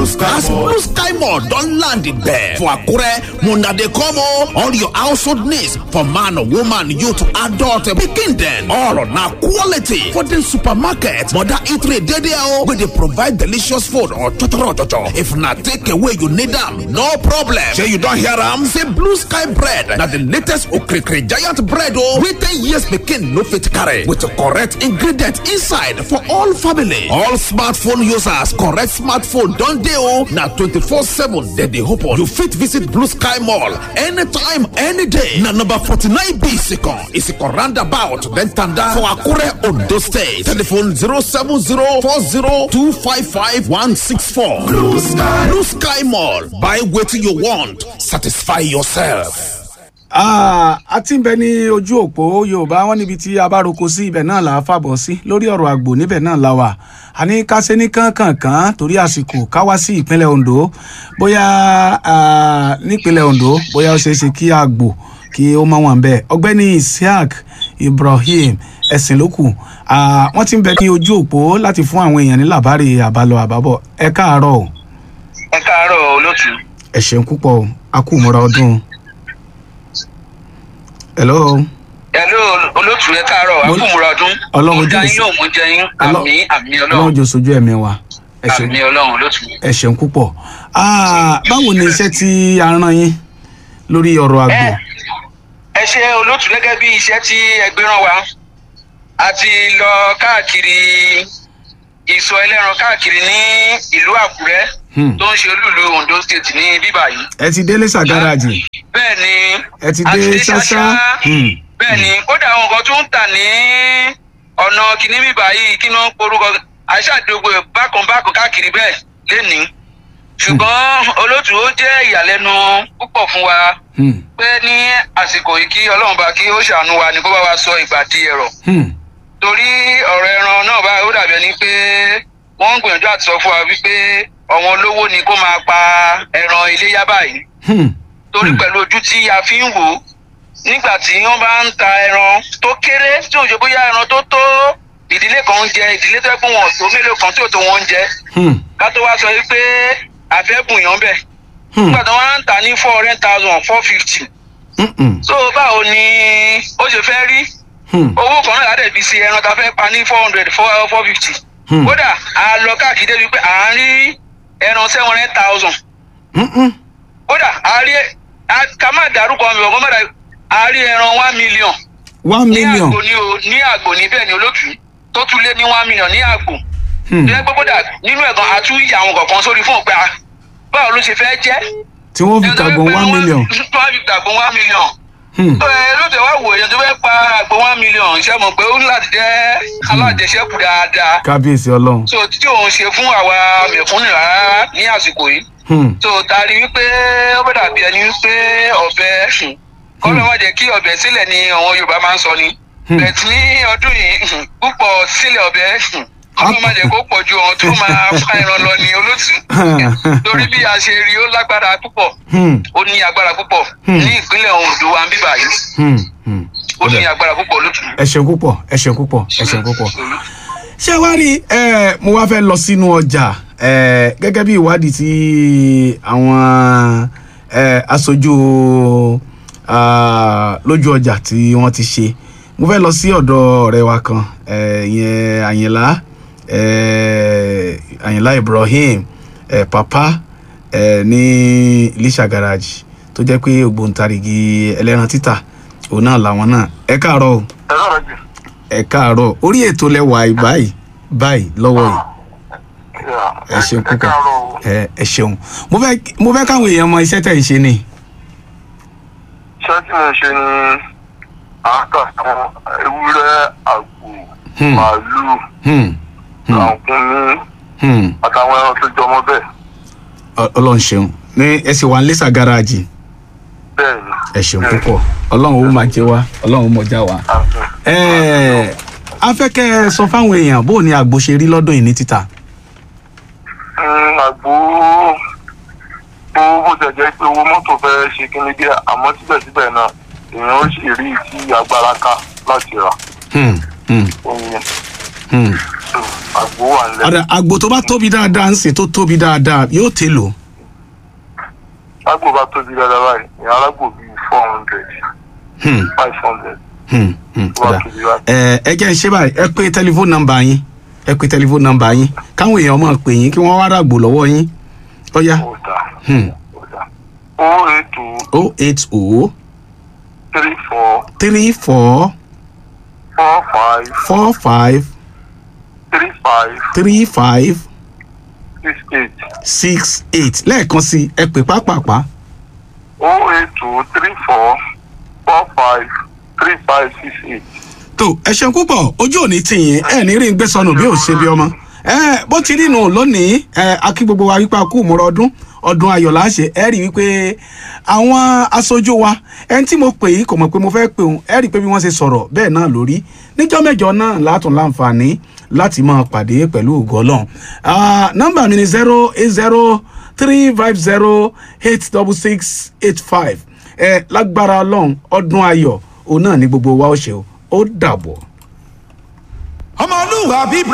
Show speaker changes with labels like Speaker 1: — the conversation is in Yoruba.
Speaker 1: Blue Sky
Speaker 2: As
Speaker 1: Mall.
Speaker 2: Blue Sky Mall don land there for Akure, Muna dey come o. All your household needs for man, woman, youth, adult, pikin dem. All na quality for the supermarket. Mother eatery dey there o. We dey provide delicious food or chochoro chocho. If na take away you need am, no problem. Shey you don hear am? Say Blue Sky bread na the latest okrikiri giant bread o. Wey ten years pikin no fit carry with correct ingredient inside for all family. All smartphone users correct smartphone don dey o. Na twenty-four seven dem dey open. You fit visit Blue Sky Mall anytime, any day. Na number forty-nine B Isikon, Isikon roundabout, then Tanda for Akure, Ondo State. Telephone zero seven zero four zero two five five one six four.
Speaker 1: Blue Sky.
Speaker 2: Blue Sky Mall. Buy wetin you want, satisfy yourself.
Speaker 3: Ah, a ti ń bẹ ní ojú òpó yorùbá wọn níbi tí a bá roko sí ibẹ̀ náà là á fàbọ̀ sí lórí ọ̀rọ̀ àgbò níbẹ̀ náà la wà a ní ká ṣe ní kánkànkán torí àsìkò ká wá sí ìpínlẹ̀ ondo bóyá ah, nípínlẹ̀ ondo bóyá ó ṣeé ṣe kí àgbò kí ó mọ wọn bẹ́ẹ̀ ọgbẹ́ni isiaq ibrahim ẹ̀sìn lókù ah, wọ́n ti ń bẹ ní ojú òpó láti fún àwọn èèyàn ní làbárè àbálọ àbábọ̀ ẹ káàárọ̀ o
Speaker 4: ẹ káàárọ̀ olótù
Speaker 3: ẹ ṣeun púpọ̀ o a kú ìmúra ọdún o. hello.
Speaker 4: ẹlò olótù ẹ káàárọ̀
Speaker 3: Mo-
Speaker 4: akúmùrà ọdún
Speaker 3: Ọlọ́run
Speaker 4: mo dá
Speaker 3: jẹ́
Speaker 4: yín yóò mú jẹ yín
Speaker 3: Ọlọ́-
Speaker 4: àmì àmì
Speaker 3: ọlọ́run
Speaker 4: ọlọ́run
Speaker 3: jọ sojú ẹ̀mí wa ẹ ṣeun
Speaker 4: àmì ọlọ́run olótù.
Speaker 3: ẹ ṣeun púpọ̀ Ah, báwo ni iṣẹ́ tí a rán yín lórí ọ̀rọ̀ àgbò
Speaker 4: ẹ ẹ ṣe olótù gẹ́gẹ́ bí iṣẹ́ tí ẹgbẹ́ rán wa a ti lọ káàkiri ìsọ ẹlẹ́ran káàkiri ní ìlú àkúrẹ́
Speaker 3: Hmm.
Speaker 4: tó ń ṣe olúùlú ondo state ní bíbá yìí
Speaker 3: ẹ ti délé ṣàgáràjì
Speaker 4: bẹ́ẹ̀ ni
Speaker 3: ẹ ti
Speaker 4: a
Speaker 3: dé ṣáṣá Hmm.
Speaker 4: bẹ́ẹ̀ ni kódà àwọn nǹkan tó ń tà ní ọ̀nà kìíní bíbá yìí kí wọ́n porúkọ àṣàdógbò bákan bákan káàkiri bẹ́ẹ̀ lénìí ṣùgbọ́n olótù ó jẹ́ ìyàlẹ́nu púpọ̀ fún wa
Speaker 3: Hmm.
Speaker 4: pé ní àsìkò yìí kí ọlọ́run bá kí ó ṣàánú wa ni kó bá wa sọ ìgbà di ẹ̀rọ
Speaker 3: Hmm.
Speaker 4: torí ọ̀rọ̀ ẹran náà bá ó dàbí ẹni pé wọ́n ń gbìyànjú àti sọ fún wa wípé ọ̀wọ́n olówó ni kó máa pa ẹran iléyá báyìí
Speaker 3: Hmm.
Speaker 4: torí
Speaker 3: Hmm.
Speaker 4: pẹ̀lú ojú tí a fi ń wò ó nígbà tí wọ́n bá ń ta ẹran tó kéré tí òjò bóyá ẹran tó tó ìdílé kan ń jẹ ìdílé tó yẹ pé wọn ò tó mélòó kan tí ò tó wọn ń jẹ
Speaker 3: Hmm.
Speaker 4: ká tó wá sọ yìí pé àfẹ́bùn yàn bẹ̀
Speaker 3: Hmm.
Speaker 4: nígbà tí wọ́n á ń tà ní four hundred thousand four fifty
Speaker 3: Hmm. Hmm.
Speaker 4: so báwo ni ó ṣe fẹ́ rí
Speaker 3: Hmm.
Speaker 4: owó kan náà láti fi ṣe ẹran tá a fẹ́ pa ní four hundred four four fifty
Speaker 3: Hmm.
Speaker 4: kódà a lọ káàkiri débi pé à ń rí ẹran seven hundred thousand
Speaker 3: Hmm. Hmm.
Speaker 4: kódà a rí a- ká má dárúkọ mi ọgbọ́n mọ́ra a rí ẹran one million
Speaker 3: one
Speaker 4: ní
Speaker 3: million
Speaker 4: àgbò ní o ní àgbò ní bẹ́ẹ̀ ni olótú tó tún lé ní one million ní àgbò
Speaker 3: Hmm.
Speaker 4: tó yẹ pé kódà nínú ẹ̀gàn a tún yà àwọn kọ̀ọ̀kan sórí fún òpè a báwo ló ṣe fẹ́ jẹ́
Speaker 3: tí wọ́n fi tàgbọ̀n one million
Speaker 4: tó wá fi tàgbọ̀n one million
Speaker 3: Hmm.
Speaker 4: tó ẹ ló tẹ wá wò èèyàn tó fẹ́ pa àgbò one million ṣe mọ̀ pé ó ní láti jẹ́ alájẹsẹ́kù dáadáa
Speaker 3: kábíyèsí ọlọ́run
Speaker 4: so tí òun ṣe fún àwa mẹ̀kúnnù rárá ní àsìkò yìí
Speaker 3: Hmm.
Speaker 4: tó tari wípé ó bẹ̀ dàbí ẹni wípé ọ̀bẹ kọ́lọ́ má jẹ́ kí ọ̀bẹ sílẹ̀ ni àwọn yorùbá máa ń sọ ni
Speaker 3: Hmm.
Speaker 4: bẹ̀t ní ọdún yìí púpọ̀ sílẹ̀ ọ̀bẹ kọ́lọ́ má jẹ́ kó pọ̀ ju ọ̀hún tó máa fa ẹran lọ ní olótù torí bí a ṣe rí ó lágbára púpọ̀
Speaker 3: Hmm.
Speaker 4: ó ní agbára púpọ̀
Speaker 3: Hmm.
Speaker 4: ní ìpínlẹ̀ ondo wa ń bíbà yìí
Speaker 3: Hmm. Hmm.
Speaker 4: ó ní agbára púpọ̀ olótù.
Speaker 3: ẹ ṣeun púpọ̀ ẹ ṣeun púpọ̀ ẹ ṣeun púpọ̀. ṣé wá rí ẹ mo wá fẹ́ lọ sínú ọjà ẹ gẹ́gẹ́ bí ìwádìí tí àwọn ẹ aṣojú ah, lójú ọjà tí wọ́n ti ṣe mo fẹ́ lọ sí ọ̀dọ̀ ọ̀rẹ́ wa kan ẹ ìyẹn àyìnlá ẹ àyìnlá ibrahim ẹ papa ẹ ní iléṣà garage tó jẹ́ pé ògbóǹtarìgì ẹlẹ́ran títà òun náà làwọn náà ẹ káàárọ̀ o
Speaker 4: ẹ sọ̀rọ̀ jù.
Speaker 3: ẹ káàárọ̀ orí ètò lẹwà yìí báyìí báyìí lọ́wọ́ yìí ẹ ṣeun púpọ̀ ẹ ẹ ṣeun mo fẹ́ mo fẹ́ káwọn èèyàn mọ iṣẹ́ tẹ̀ ń ṣe ni
Speaker 5: iṣẹ́ tí mo ṣe ni àákà àwọn ewúrẹ́ àgbò
Speaker 3: Hmm.
Speaker 5: màálùú
Speaker 3: Hmm, hmm,
Speaker 5: àǹkúnmí
Speaker 3: hmm.
Speaker 5: àtàwọn ẹran tó jọmọ bẹ́ẹ̀
Speaker 3: Ọ- ọlọ́run ṣeun ní ẹ sì wà ní lẹ́sà gáràjì
Speaker 5: bẹ́ẹ̀ ni.
Speaker 3: ẹ ṣeun púpọ̀ ọlọ́run ó máa jẹ wá ọlọ́run ó mọ̀ já wá. ẹ a fẹ́ kẹ́ ẹ sọ fáwọn èèyàn bó ni àgbo ṣe rí lọ́dún yìí ní títà.
Speaker 5: Mm, àgbo bó bó ṣe jẹ́ pé owó mọ́tò fẹ́ ṣe kíni díẹ̀ àmọ́ síbẹ̀síbẹ̀ náà èèyàn ó sì rí tí agbára ká láti rà
Speaker 3: Hmm, hmm,
Speaker 5: oyin
Speaker 3: hmm.
Speaker 5: so àgbo wà nílẹ̀
Speaker 3: ọ̀dà àgbò tó bá tóbi dáadáa ń sè tó tóbi dáadáa yóò tè lò
Speaker 5: àgbo bá tóbi dáadáa báyìí ìyá alágbò bíi four hundred
Speaker 3: Hmm,
Speaker 5: five hundred
Speaker 3: hmm, hmm,
Speaker 5: tó bá
Speaker 3: ọ̀dà.
Speaker 5: tóbi báyìí.
Speaker 3: ẹ ẹ jẹ́ ń ṣe báyìí ẹ pé tẹlifóònù nọ́mbà yín ẹ pé tẹlifóònù nọ́mbà yín káwọn èèyàn máa pè yín kí wọ́n wá ràgbò lọ́wọ́ yín ọ̀yá
Speaker 5: ó dà
Speaker 3: Hmm.
Speaker 5: ó dà o eight two
Speaker 3: o eight o
Speaker 5: three four
Speaker 3: three four
Speaker 5: four five
Speaker 3: four five
Speaker 5: three five
Speaker 3: three five
Speaker 5: six eight
Speaker 3: six eight lẹ́ẹ̀kan sí ẹ pè pápápá
Speaker 5: o eight two three four four five three five six eight.
Speaker 3: tó ẹ ṣeun púpọ̀ ojú òní tìyín ẹ ní rí ń gbé sọnù bí ò ṣe bí ọmọ ẹ bó ti rí nù lónìí ẹ akí gbogbo wa wípé a kú ìmúra ọdún ọdún ayọ̀ láṣẹ ẹ rí wípé àwọn aṣojú wa ẹni tí mo pè yìí kò mọ̀ pé mo fẹ́ pè òun ẹ rí pé bí wọ́n ṣe sọ̀rọ̀ bẹ́ẹ̀ náà lórí níjọ́ mẹ́jọ náà látún láǹfààní láti máa pàdé pẹ̀lú ògo Ọlọ́run Ah, nọ́mbà mi ni zero eight zero three five zero eight double six eight five ẹ lágbára Ọlọ́run ọdún ayọ̀ òun náà ni gbogbo wa ó ṣe o ó dàbọ̀.
Speaker 1: ọmọlúwàbí